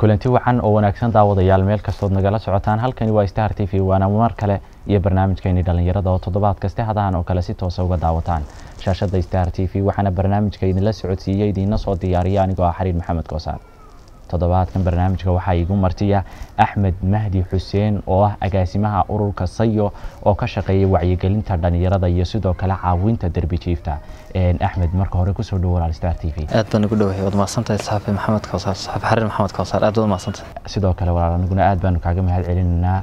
kulanti wacan oo wanaagsan daawadayaal meel kastood nagala socotaan halkani waa star t v waana mar kale iyo barnaamijkeeni dhallinyarada oo toddobaad kaste hadahan oo kale si toosa uga daawataan shaashada star t v waxaana barnaamijka idinla socodsiiyey idiina soo diyaariya anigoo ah xariir maxamed koosaan toddobaadkan barnaamijka waxaa igu martiya axmed mahdi xuseen oo ah agaasimaha ururka sayo oo ka shaqeeya wacyigelinta dhallinyarada iyo sidoo kale caawinta derbi jiifta axmed marka hore kusoo dhowo walaal star t v aad baan ugu dhowahay waad mahadsantahay saxafi maxamed kawsaar saxafi xariir maxamed kawsaar aad baad mahadsantahay sidoo kale walaal aniguna aad baanu kaaga mahad celinaynaa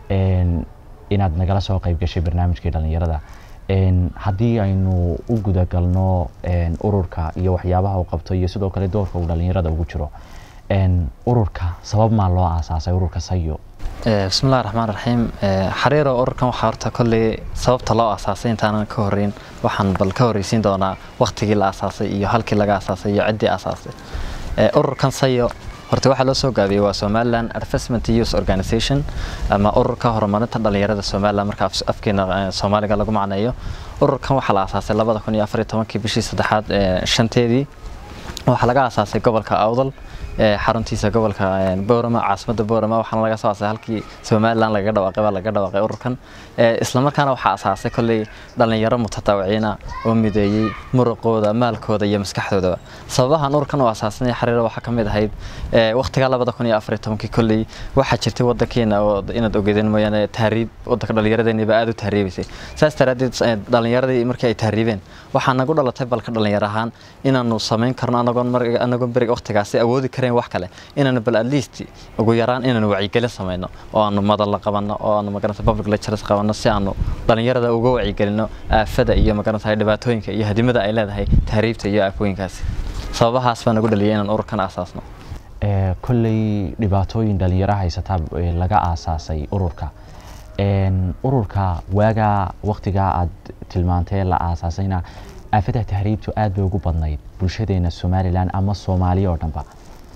inaad nagala soo qayb gashay barnaamijkii dhallinyarada haddii aynu u gudagalno ururka iyo waxyaabaha uu qabto iyo sidoo kale doorka uu dhallinyarada ugu jiro ururka sabab maa loo aasaasay ururka sayo bismillahi raxmaan raxiim xariiro ururkan waxaa horta kolley sababta loo aasaasay intaanan ka horeyn waxaan bal ka horreysiin doonaa waktigii la aasaasay iyo halkii laga aasaasay iyo ciddii aasaasay ururkan sayo horta waxaa loo soo gaabiyey waa somaliland advancement youth organization ama ururka horumarinta dhallinyarada somaliland marka afkeena soomaaliga lagu macneeyo ururkan waxaa la aasaasay labada kun iyo afar iyo tobankii bishii saddexaad shanteedii waxaa laga aasaasay gobolka awdal xaruntiisa gobolka boorama caasimada boorama waxaana laga soo aasay halkii somaliland lagaga dhawaaqay baa laga dhawaaqay ururkan islamarkaana waxaa asaasay kolley dhallinyaro mutataawiciina oo mideeyey muruqooda maalkooda iyo maskaxdoodaba sababahan ururkan oo asaasanaya xariiro waxaa ka mid ahayd waqtiga labada kun iyo afar iyo tobankii kolley waxaa jirtay wadankeena oo inaad ogeedeen mooyaane tahriib wadanka dhallinyaradeeniba aada u tahriibaysay saas daraaddeed dhallinyaradii markii ay tahriibeen waxaa nagu dhalatay balka dhallinyar ahaan inaanu samayn karno anagoon anagoon beriga waqtigaasi awoodi karayn wax kale inaanu bal at least ugu yaraan inaanu wacyigelin samayno oo aanu madalla qabanno oo aanu magaranta public lectures qabanno si aanu dhallinyarada uga wacyigelino aafada iyo magaranta dhibaatooyinka iyo hadimada ay leedahay tahriibta iyo aafooyinkaasi sababahaas baa nagu dhaliyay inaan ururkan aasaasno kolley dhibaatooyin dhalinyaro haysataa laga aasaasay ururka ururka waagaa waktigaa aad tilmaantee la aasaasayna aafada tahriibtu aad bay ugu badnayd bulshadeena somalilan ama soomaaliya oo dhanba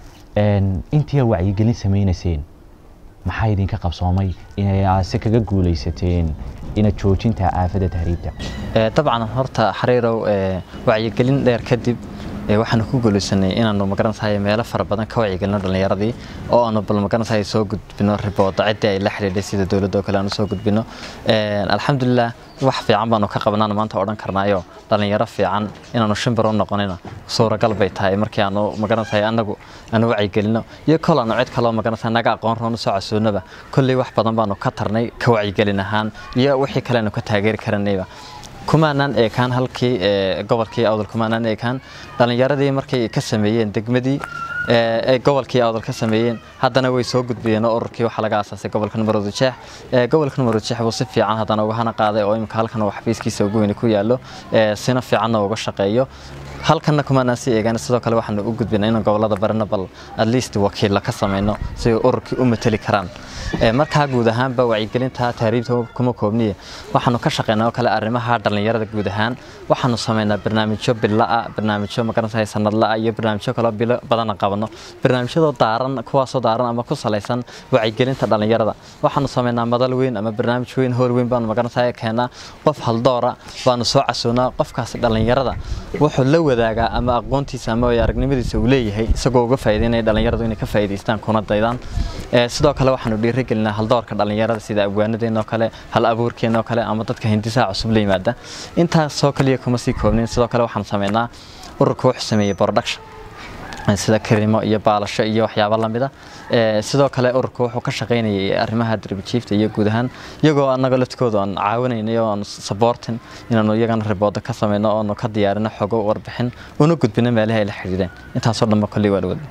intii aad wacyigelin samaynayseen maxaa idinka qabsoomay inay se kaga guulaysateen ina joojinta aafada tahriibta dabcan horta xariirow wacyigelin dheer kadib waxaanu ku guulaysanay inaanu magarantahay meelo fara badan ka wacyigelino dhallinyaradii oo aanu bal magarantahay soo gudbino ribooda ciddii ay la xidhiidhay sida dowladda oo kale aanu soo gudbino alxamdulilah wax fiican baanu ka qabnaan maanta odhan karnaayo dhallinyaro fiican inaanu shimbir u noqonina suuragal bay tahay markii aanu magarantahay anagu aanu wacyigelino iyo kol aanu cid kaloo magarantahay naga aqoon roon usoo casuunaba kolley wax badan baanu ka tarnay ka wacyigelin ahaan iyo wixii kale aanu ka taageeri karanayba kumaanaan eekaan halkii gobolkii awdal kumaanaan eekaan dhallinyaradii markay ka sameeyeen degmadii ay gobolkii awdal ka sameeyeen haddana way soo gudbiyeen oo ururkii waxaa laga aasaasay gobolka numaroodi jeex gobolka numaroodi jeex buu si fiican haddana uga hana qaaday oo imika halkan uu xafiiskiisa ugu weyni ku yaallo sina fiicanna uga shaqeeyo halkanna kumaanaan sii eegaan sidoo kale waxaanu u gudbinay inaan gobolada barina bal at least wakiilla ka samayno si ay ururkii u mateli karaan markaa guud ahaanba wacyigelinta tahriibta kuma koobniye waxaanu ka shaqeynaa oo kale arrimaha dhallinyarada guud ahaan waxaanu samaynaa barnaamijyo billa'a barnaamijyo magarantahay sanadla'a iyo barnaamijyo kaloo bilo badana qabano barnaamijyadoo daaran kuwaasoo daaran ama ku salaysan wacyigelinta dhallinyarada waxaanu samaynaa madal weyn ama barnaamij weyn hool weyn baanu magarantahay keenaa qof haldoora baanu soo casuunaa qofkaasi dhallinyarada wuxuu la wadaagaa ama aqoontiisa ama aragnimadiisa uu leeyahay isagoo uga faa'iideynaya dhallinyaradu inay ka faa'iidaystaan kuna daydaan sidoo kale waxaanu dhiirigelinaa haldoorka dhallinyarada sida abwaanadeenoo kale hal abuurkeenoo kale ama dadka hindisaha cusub la yimaada intaasoo kaliya kuma sii koobnin sidoo kale waxaanu sameynaa ururka wuxuu sameeyey production sida karimo iyo baalasho iyo waxyaabo lamida sidoo kale ururka wuxuu ka shaqaynayay arrimaha darbijiifta iyo guud ahaan iyagoo annaga laftikooda aan caawinaynay oo aan supportin inaanu iyagana ribooda ka samayno oonu ka diyaarino xogo warbixin una gudbino meelaha ay la xidhiidheen intaasoo dhanba kolley waa la wada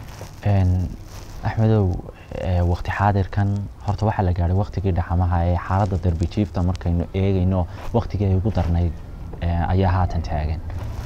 axmedow waqti xaadirkan horta waxaa la gaadhay waqtigii dhaxamaha ee xaaladda darbijiifta markaynu eegayno waqtigii ay ugu darnayd ayaa haatan taagan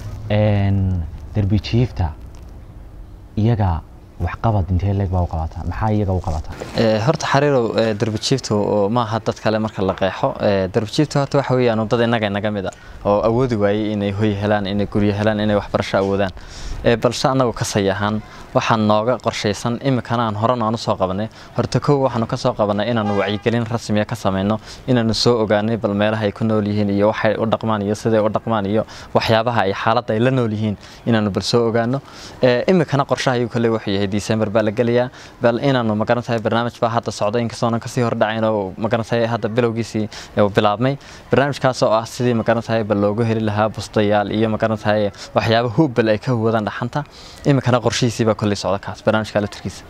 darbijiifta iyaga waxqabad intee leeg baa u qabataa maxaa iyaga u qabataa horta xariirow darbijiiftu maaha dad kale marka la qeexo darbijiiftu horta waxa weeyaan dad innaga inaga mid a oo awoodi waayey inay hoy helaan inay guryo helaan inay waxbarasho awoodaan balse annagu ka say ahaan waxaa nooga qorshaysan iminkana aan horena aan usoo qabanay horta kow waxaanu ka soo qabanay inaanu wacyigelin rasmiya ka samayno inaanu soo ogaanay bal meelaha ay ku nool yihiin iyo waxay u dhaqmaan iyo siday u dhaqmaan iyo waxyaabaha ay xaaladda ay la nool yihiin inaanu bal soo ogaano iminkana qorshaha ayuu kale wuxuu yahay december baa la gelayaa bal inaanu magarantahay barnaamij baa hadda socda inkastoonan kasii hordhacayn oo magarantahay hadda bilowgiisii bilaabmay barnaamijkaas oo ah sidii magarantahay bal loogu heli lahaa bustayaal iyo magarantahay waxyaaba hubbal ay ka huwadaan dhaxanta iminkana qorshihiisii baa kolley socda kaas barnaamijka laftirkiisa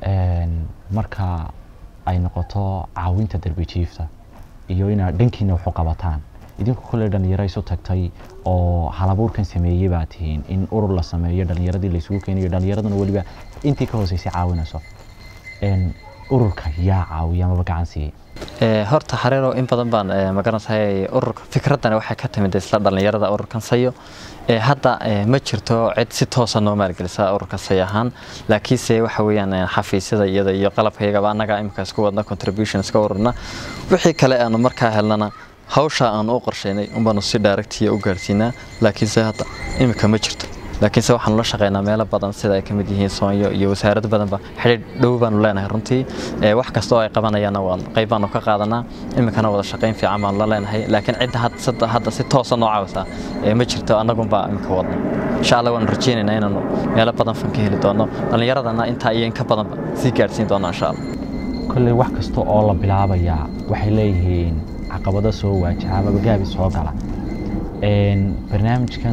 marka ay noqoto caawinta darbijiifta iyo inaad dhankiina waxu qabataan idinku kolley dhalinyaro isu tagtay oo halabuurkan sameeyey baa tihiin in urur la sameeyo dhalinyaradii laysugu keenayo dhalinyaraduna weliba intii ka hooseysay caawinayso ururka yaa caawiya amaba gacan siiyey horta xareerow in badan baan magarantahay ururka fikradani waxay ka timid isla dhalinyarada ururkan sayo hadda ma jirto cid si toosa noo maalgelisa ururka say ahaan laakiinse waxa weeyaan xafiisyada iyada iyo qalabkaygaba annaga imika isku wadna contribution iska ururna wixii kale aanu markaa helnana hawsha aanu u qorshaynay unbaanu si directiya u gaarsiinaa laakiinse hadda imika ma jirto laakiinse waxaanu la shaqaynaa meelo badan sida ay ka mid yihiin soonyo iyo wasaarado badanba xidhiidh dhow baanu leenahay runtii wax kasta oo ay qabanayaanna waan qayb baanu ka qaadanaa iminkana wada shaqayn fiican baanu la leenahay laakiin cidda hadda si toosa noo caawisa ma jirto annagunbaa iminka wadna insha allah waanu rajaynaynaa inaanu meelo badan fan ka heli doono dhallinyaradana intaa iyo inka badanba sii gaadhsiin doono insha allah kolley wax kasta oo la bilaabayaa waxay leeyihiin caqabado soo waajaha amaba gaabi soo gala barnaamijkan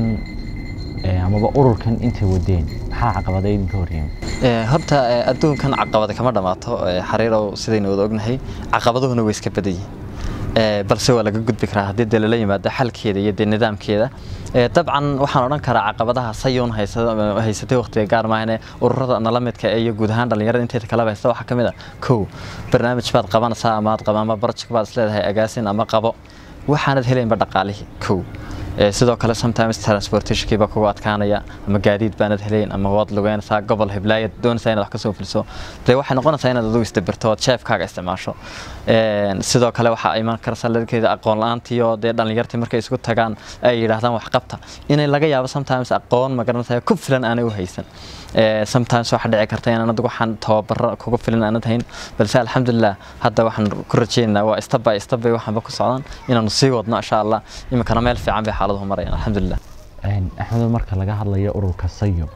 amaba ururkan intay wadeen maxaa caqabada idinka horyimi horta adduunkan caqabada kama dhammaato xariirow sidaynu wada ognahay caqabaduhuna way iska badan yihiin balse waa laga gudbi karaa haddii dee lala yimaado xalkeeda iyo dee nidaamkeeda dabcan waxaan odhan karaa caqabadaha sayuun haysatay waqtiga gaar maahane ururada nala midka iyo guud ahaan dhallinyarada inteeda kaleba haysta waxaa ka mid a kow barnaamij baad qabanaysaa amaad qaba ama barjik baad isleedahay agaasin ama qabo waxaanad helaynba dhaqaalihii kow sidoo kale sometimes transportationkiiba kugu adkaanaya ama gaadiid baanad helayn ama waad lugeynaysaa gobol heblaayad doonaysaa inaad wax ka soo fuliso dee waxay noqonaysaa inaad adigu isdabirto ood jeefkaaga isticmaasho sidoo kale waxaa iman karaysaa ladkeeda aqoon la-aantiyo dee dhallinyartii markay isku tagaan ay yidhaahdaan wax qabta inay laga yaabo sometimes aqoon magaranaysaa ku filan aanay u haysan sometimes waxaa dhici karta inaan adigu waxaan tababaro kugu filan aanad hayn balse alxamdulilah hadda waxaan ku rajaynaynaa waa step by step bay waxaanba ku socdaan inaanu sii wadno insha allah iminkana meel fiican bay xaaladuhu marayaan alxamdulilah axmedo marka laga hadlayo ururka sayo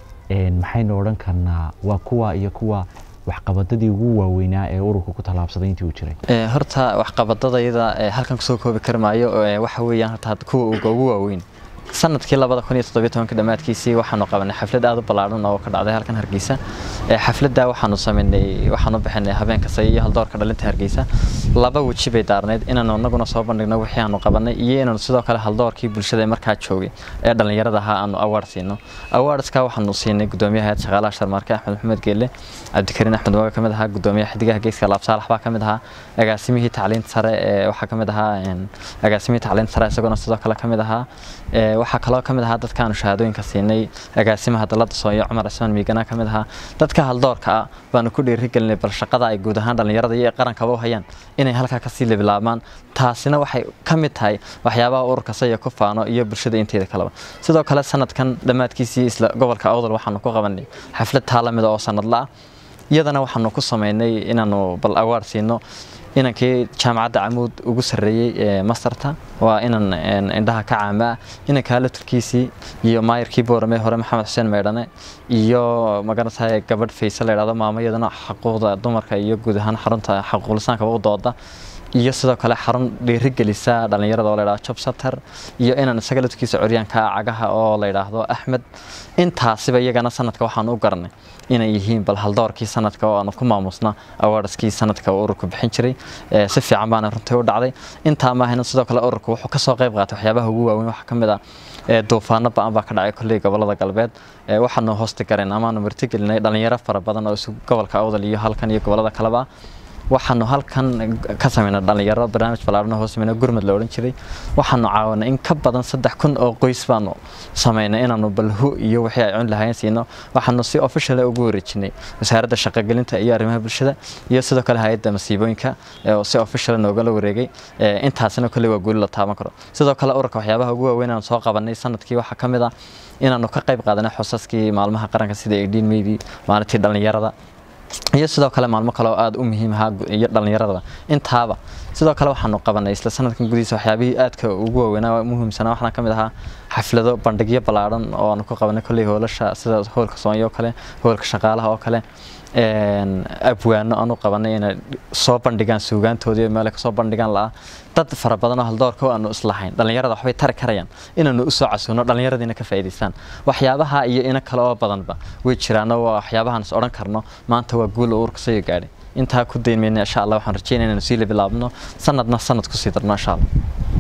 maxaynu odhan karnaa waa kuwa iyo kuwa waxqabadadii ugu waaweynaa ee ururka ku tallaabsaday intii uu jiray horta waxqabadadayada halkan kusoo koobi kari maayo waxa weeyaan horta kuwa ugu waaweyn sanadkii labada kun iyo toddobiyo tobanka dhammaadkiisii waxaanu qabanay xaflad aada u ballaadhan oo ka dhacday halkan hargeysa xafladda waxaanu samaynay waxaanu bixinay habeenka say iyo haldoorka dhalinta hargeysa laba weji bay daarneyd inaanu anaguna soo bandhigno wixii aanu qabanay iyo inaanu sidoo kale haldoorkii bulshada markaa joogay ee dhallinyarada ahaa aanu award siino awardska waxaanu siinay gudoomiyaha hayad shaqaalaha sharmaarke axmed maxamed geelle cabdikariin axmed waga ka mid ahaa gudoomiyaha xidigaha geeska laab saalax baa ka mid ahaa agaasimihii tacliinta sare ee waxaa ka mid ahaa agaasimihii tacliinta sare isaguna sidoo kale ka mid ahaa waxaa kaloo ka mid ahaa dadkaanu shahaadooyinka siinay agaasimaha dalada sooyo cumar cismaan miigana ka mid ahaa dadka haldoorka ah baanu ku dhiirigelinay bal shaqada ay guud ahaan dhallinyarada iyo qarankaba u hayaan inay halkaa kasii lebilaabmaan taasina waxay ka mid tahay waxyaabaha ururka saya ku faano iyo bulshada inteeda kaleba sidoo kale sanadkan dhammaadkiisii isla gobolka awdal waxaanu ku qabanay xaflad taalamida oo sanadla ah iyadana waxaanu ku samaynay inaanu bal awaard siino inankii jaamacadda camuud ugu sarreeyey ee mastarta waa inan indhaha ka caamaa inankaa laftirkiisii iyo maayarkii boorame hore maxamed xuseen meydhane iyo magarantahay gabadh fayse la yidhahdo maamo iyadana xuquuqda dumarka iyo guud ahaan xarunta xuquuqlisaankaba u dooda iyo sidoo kale xarun dhiirigelisa dhallinyarada oo la yidhahdo job satter iyo inaan isaga laftirkiisa curyaanka cagaha oo la yidhaahdo axmed intaasiba iyagana sanadka waxaan u garanay inay yihiin bal haldoorkii sanadka oo aanu ku maamusna awaarskii sanadka oo ururku bixin jiray si fiican baana runtii u dhacday intaa maahayna sidoo kale ururku wuxuu kasoo qayb qaatay waxyaabaha ugu waaweyn waxaa ka mid ah duufaano ba-an baa ka dhacay kolley gobolada galbeed waxaanu hoosti gareen amaanu martigelinay dhallinyaro fara badan oo isu gobolka awdal iyo halkan iyo gobolada kaleba waxaanu halkan ka sameynay dhalinyaro barnaamij ballaaran hoos sameynay gurmad la odhan jiray waxaanu caawanay in ka badan saddex kun oo qoys baanu sameynay inaanu balhu iyo wixii ay cun lahayn siino waxaanu si official ugu wareejinay wasaaradda shaqagelinta iyo arrimaha bulshada iyo sidoo kale hay-adda masiibooyinka oo si official noogala wareegay intaasina kolley waa guuli la taaban karo sidoo kale ururka waxyaabaha ugu waaweyn aan soo qabanay sanadkii waxaa ka mid ah inaanu ka qayb qaadanay xusaskii maalmaha qaranka sida eighteen maydi maalintii dhallinyarada iyo sidoo kale maalmo kale oo aada u muhiim ahaa iyo dhallinyaradaba intaaba sidoo kale waxaanu qabanay isla sanadkan gudihiisa waxyaabihii aadka ugu waaweynaa muhiimsanaa waxaana ka mid ahaa xaflado bandhigyo ballaaran oo aanu ku qabanay kolley hoolasha sida hoolka soonyo oo kale hoolka shaqaalaha oo kale abwaano aanu qabanay inay soo bandhigaan suugaantoodii meel kasoo bandhigaan la'a dad fara badan oo haldoorka aanu islahayn dhallinyarada waxbay tari karayaan inaanu usoo casuuno dhallinyaradiina ka faa'iidaystaan waxyaabaha iyo ina kale oo badanba way jiraano waa waxyaabahaan is odhan karno maanta waa guul uurka soo gaadhay intaa ku dayn mayna insha allah waxaan rajeynaya inaynu sii labilaabno sanadna sanad kusii darno insha allah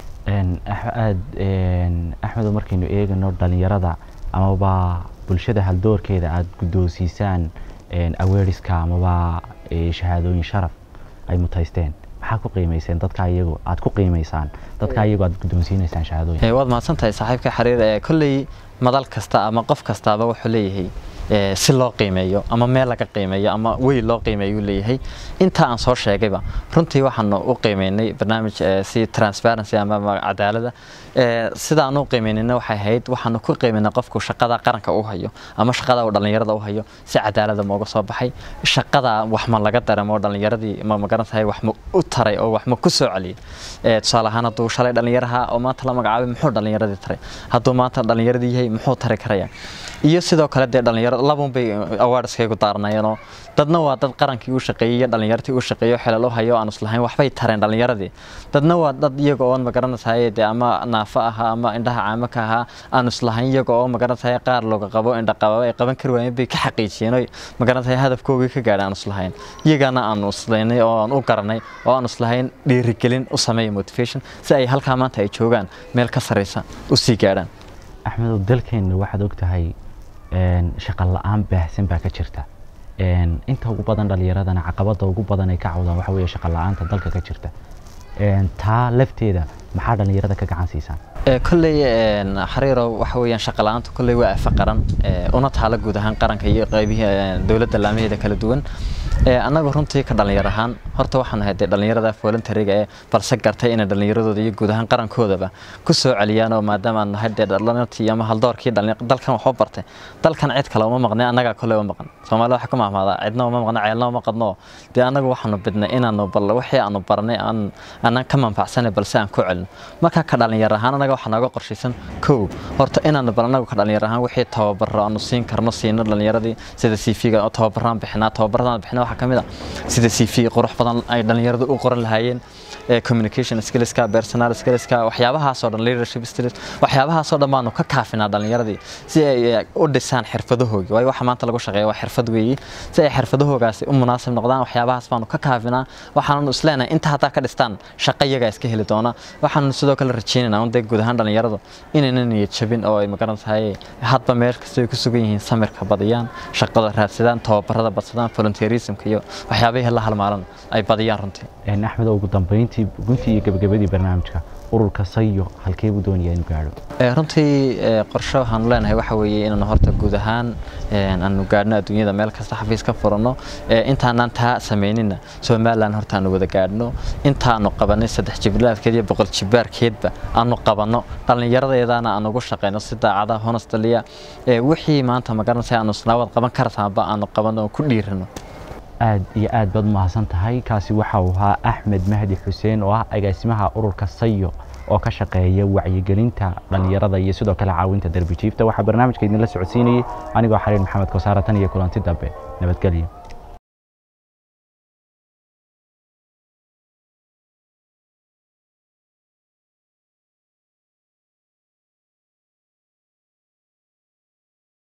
aad axmedo markaynu eegano dhallinyarada amaba bulshada haldoorkeeda aada guddoonsiisaan aweeriska amaba shahaadooyin sharaf ay mutaysteen maxaa ku qiimayseen dadka iyagu aad ku qiimaysaan dadka iyagu aad guddoonsiinaysaan shahaadooyin waad mahadsan tahay saaxiibka xiriir kolley madal kasta ama qof kastaaba wuxuu leeyahay si loo qiimeeyo ama meel laga qiimeeyo ama wey loo qiimeeyo leeyahay inta aan soo sheegayba runtii waxaanu u qiimeynay barnaamij si transparency ama cadaalada sidaan u qiimeynayna waxay ahayd waxaanu ku qiimeynay qofku shaqada qaranka u hayo ama shaqada uu dhallinyarada u hayo si cadaalada mooga soo baxay shaqada wax ma laga dareemo dhallinyaradii ma magarantahay wax ma u taray oo wax ma ku soo celiyay tusaale ahaan hadduu shalay dhallinyaraha oo maanta la magacaabay muxuu dhallinyaradii taray hadduu maanta dhallinyaradii yahay muxuu tari karaya iyo sidoo kale dee dhalinyaro labun bay awardskaygu daaranayeenoo dadna waa dad qarankii u shaqeeyey iyo dhallinyartii u shaqeeyo xelal u hayo aan islahayn waxbay tareen dhallinyaradii dadna waa dad iyaga oon magaranaysahay dee ama naafo ahaa ama indhaha caamo ka ahaa aan islahayn iyaga oo magaranaysahay qaar looga qabo indha qababa ay qaban kari waayeen bay ka xaqiijiyeen oo magaranaysahay hadafkoogii ka gaadhay aan islahayn iyagana aanu islaynay oo aan u garanay oo aan islahayn dhiirigelin u sameeya motivation si ay halkaa maanta ay joogaan meel ka sarreysa u sii gaadhaan axmedow dalkeenna waxaad og tahay shaqa la-aan baahsan baa ka jirta inta ugu badan dhallinyaradana caqabada ugu badan ay ka cawdaan waxa weeye shaqa la-aanta dalka ka jirta taa lafteeda maxaa dhallinyarada ka gacan siisaan kolley xariiro waxa weeyaan shaqa la-aantu kolley waa afa qaran una taala guud ahaan qaranka iyo qaybihii dowladda laamaheeda kala duwan annagu runtii ka dhallinyar ahaan horta waxaan ahay dee dhallinyarada voluntariga ee balse gartay inay dhallinyaradooda iyo guud ahaan qarankoodaba ku soo celiyaan oo maadaama aan nahay dee dhalinartii ama haldoorkii dalkan waxu bartay dalkan cid kale uma maqnay annagaa kolley uma maqan soomaalida waxaa ku mahmaadaa cidna uma maqna ceelna uma qadno dee annagu waxaanu bidnay inaanu bal wixii aanu barnay aan aanan ka manfacsanay balse aan ku celino marka ka dhallinyar ahaan annaga waxaa nooga qorshaysan kow horta inaanu bal annagu ka dhallinyar ahaan wixii tababaro aanu siin karno siino dhallinyaradii sida cv-ga tababaraan bixinaa tababaradaan bixinaa waxaa ka mid ah sida cv qurux badan ay dhallinyaradu u qoran lahaayeen communication skillska personal skillska waxyaabahaasoo dhan leadership skills waxyaabahaasoo dhan baanu ka kaafinaa dhallinyaradii si ay u dhisaan xirfadahoogi waayo waxa maanta lagu shaqeeya waa xirfad weeye si ay xirfadahoogaasi u munaasib noqdaan waxyaabahaas baanu ka kaafinaa waxaanu isleenahay inta haddaa ka dhistaan shaqo iyagaa iska heli doona waxaanu sidoo kale rajeynaynaa un dee guud ahaan dhallinyaradu inayna niyad jabin oo ay magaran tahay hadba meel kasta ay ku sugan yihiin samirka badiyaan shaqada raadsadaan tababarada badsadaan volunteerismka iyo waxyaabihii la halmaalan ay badiyaan runtii axmed ugu dambeyntii guntii iyo gabagabadii barnaamijka ururka sayo halkee buu doonaya inuu gaadho runtii qorshe waxaanu leenahay waxa weeye inaanu horta guud ahaan aanu gaadhno adduunyada meel kasta xafiis ka furanno intaanaan taa samaynina somalilan horta aanu wada gaadhno intaanu qabanay saddex jibilaadkeed iyo boqol jibaarkeedba aanu qabanno dhallinyaradeedana aan ugu shaqayno si daacada honestaliya wixii maanta magaranaysa aanu isnaawad qaban kartaanba aanu qabanno oo ku dhiirano aad iyo aad baad umahadsan tahay kaasi waxa uu ahaa axmed mahdi xuseen oo ah agaasimaha ururka sayo oo ka shaqeeya wacyigelinta dhallinyarada iyo sidoo kale caawinta derbi jiifta waxaa barnaamijka idinla socodsiinayay anigoo xariir maxamed kosaare tan iyo kulanti dambe nabadgelyo